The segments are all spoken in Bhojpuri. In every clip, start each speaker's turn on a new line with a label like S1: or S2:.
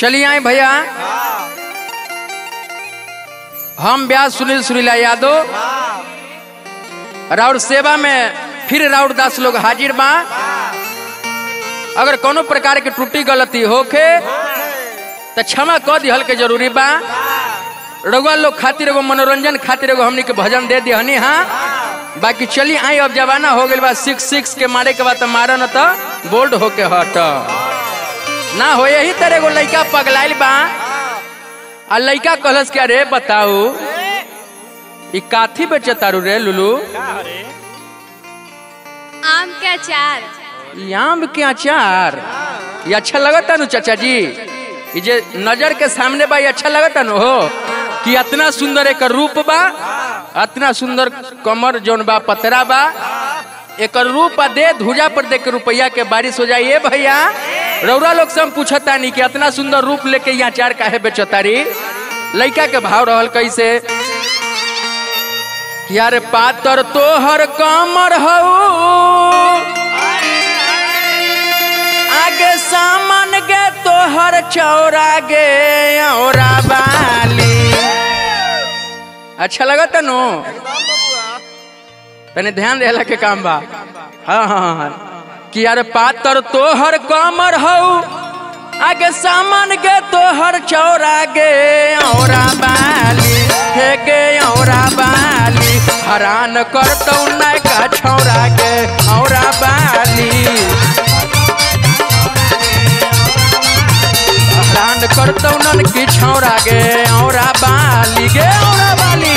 S1: चलिए आए भैया हम व्यास सुनील सुरीला यादव राउर सेवा में फिर राउर दास लोग हाजिर बा अगर कोनो प्रकार के त्रुटि गलती होखे तो क्षमा क दिहल के जरूरी बा रउआ लोग खातिर एगो मनोरंजन खातिर एगो हमनी के भजन दे दिहनी हाँ बाकी चली आई अब जमाना हो गइल बा सिक्स सिक्स के मारे के बाद तो मारा न तो बोल्ड होके हट ना हो यही तरह एगो लइका पगलाइल बा आ लइका कहलस के अरे बताऊ ई काथी बेचे तारू रे लुलू
S2: आम के अचार
S1: ई आम के अचार ये अच्छा लगता नु चाचा जी ये जे नजर के सामने बा ये अच्छा लगता नु हो कि इतना सुंदर एक रूप बा इतना सुंदर कमर जौन बा पतरा बा एक रूप आ दे धुजा पर देख के रुपया के बारिश हो जाए भैया रौरा लोग से हम पूछता नहीं कि इतना सुंदर रूप लेके यहाँ चार काहे बेचतारी लइका के भाव रहल कैसे कि यार पातर तोहर कमर हऊ आगे सामान गे तोहर चौरा गे औरा बाली अच्छा लगा तनु तने ध्यान देला के काम बा हाँ हाँ हाँ कि यार पातर तोहर कमर हऊ आगे सामान गे तोहर चौरा गे औरा बाली हे गे औरा बाली हरान करतौ नाय का छौरा गे औरा बाली हरान करतौ नन की छौरा गे औरा बाली गे औरा बाली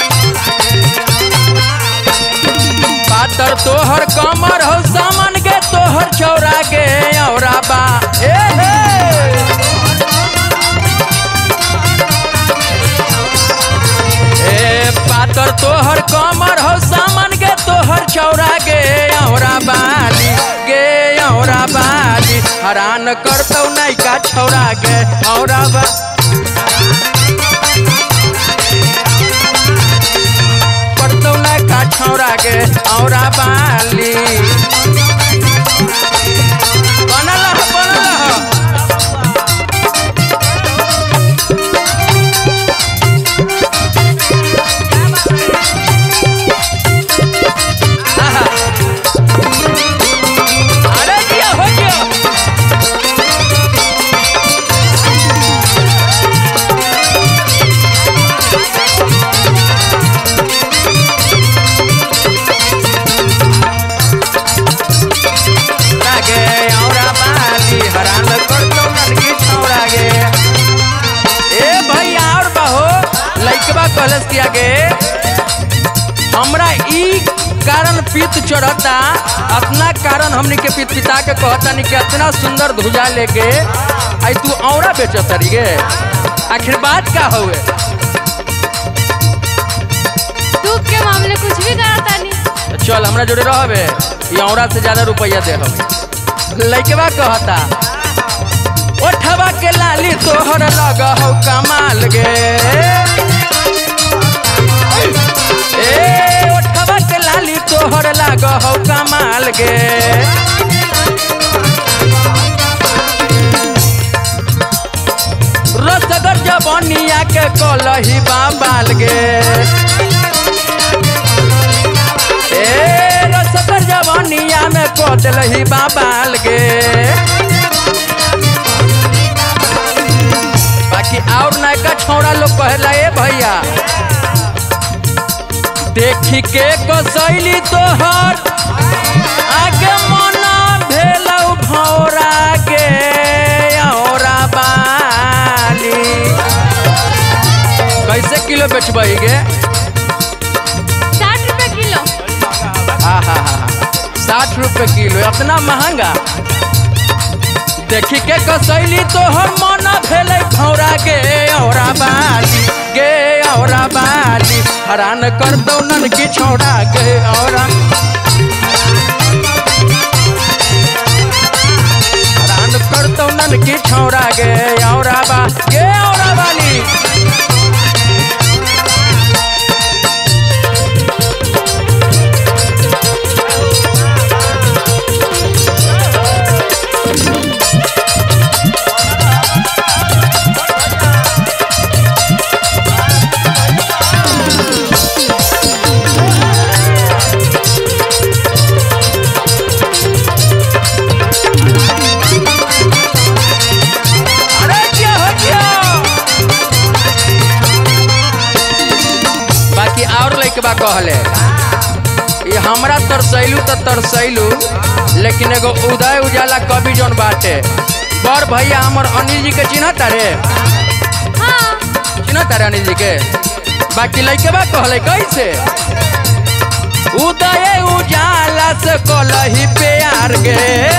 S1: पातर तोहर कमर हो सामान गे तोहर चौरा गे औरा बा ए हे ए पातर तोहर कमर हो सामान गे तोहर चौरा गे औरा बाली गे औरा बाली हरान करतौ नैका छौरा गे औरा बा करतौ नैका छौरा गे औरा बाली बनल ह, बनल ह। आहा। अरे दिया हो गया लागे औरा बाली हरान करतो ननकी छौरा गे ए भैया और बहो लइकबा कलस किया गे हमरा ई कारण पित चढ़ता अपना कारण हमनी के पित पिता के कहता नहीं कि इतना सुंदर धुजा लेके आई तू औरा बेचत रही गे आखिर बात का हुए
S2: दूध के मामले कुछ भी करता नहीं
S1: तो चल हमरा जोड़े रहबे ये औरा से ज्यादा रुपया दे हम लइकबा कहता ओठवा के लाली तोहर लग हो कमाल गे ए ओठवा के लाली तोहर लग हो कमाल गे रसगर जबनिया के कलही बाबाल गे ए रसगर जवानिया में कदल ही बाबाल गे बाकी और नयका छौड़ा लोग कहला ए भैया देखी के कसैली तोहर आगे मना भेलौ भौरा गे औरा बाली कैसे किलो बेचबही गे
S2: साठ रुपए किलो
S1: साठ रुपए किलो इतना महंगा देखी के कसैली तो हम मन भेले भौरा गे औरा बाली गे औरा बाली हरान कर दो नन की छोड़ा गे औरा हरान कर दो नन की छोड़ा गे औरा बा गे औरा बाली कहले ये हमरा तरसैलू तो तरसैलू लेकिन एगो उदय उजाला कवि जौन बाटे बड़ भैया हमर अनिल जी के चिन्ह तारे
S2: हाँ
S1: चिन्ह तारे अनिल जी के बाकी लइके बा कहले कैसे उदय उजाला से कलही प्यार गे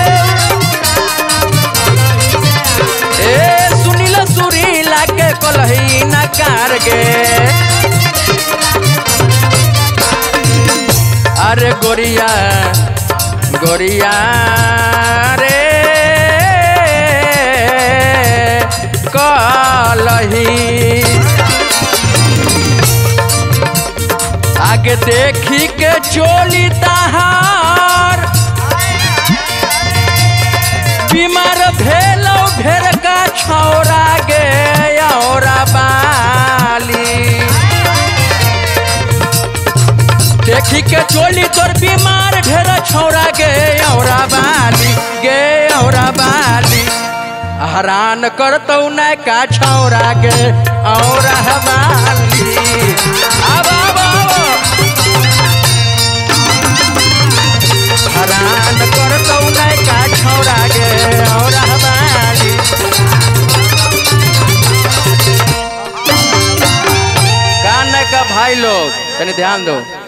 S1: ए सुनील सुरीला के कलही नकार गे अरे गोरिया गोरिया रे कलही आगे देखी के चोली तहार बीमार भेलो ढेर का छौरा गे औरा बाली देखी के चोली तोर बीमार ढेर छौरा गे औरा बाली गे औरा बाली हरान करतौ न का छौरा गे औरा बाली अब अब अब हरान करतौ न का छौरा गे औरा बाली कान का भाई लोग तनी ध्यान दो